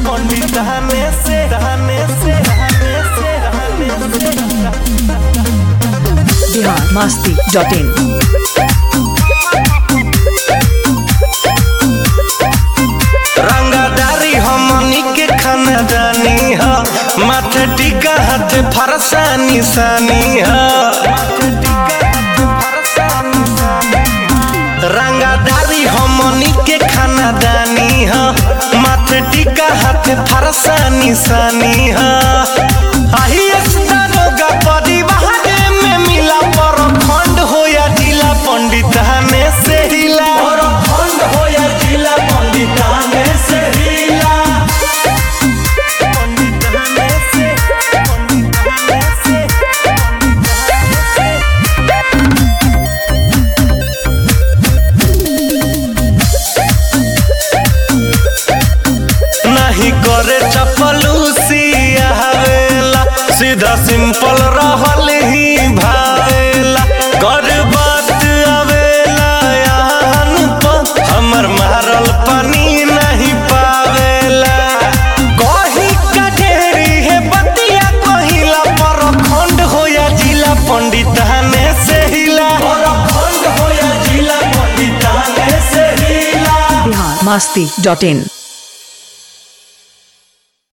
पंडिताने से रहने से रहने से रहने से बिहार मस्ती डॉट इन रंगादारी हमनी के खानदानी ह माथे टीका हाथ फरसा निशानी ह रंगादारी हमनी के खानदानी ह माथे टीका हाथ फरसा निशानी ह आही दारोगा परिवार में मिला पर खंड हो या जिला पंडिताने से हिला खंड हो या जिला पंडिताने से हिला पंडिताने से पंडिताने से नहीं करे चपलूसी आवेला सीधा सिंपल रहल ही भावेला कर बात आवेला यान पर हमर मारल पानी नहीं पावेला कही का ढेरी है बतिया कहिला पर खंड हो या जिला पंडिताने से हिला खंड हो या जिला पंडिताने से हिला बिहार मस्ती डॉट इन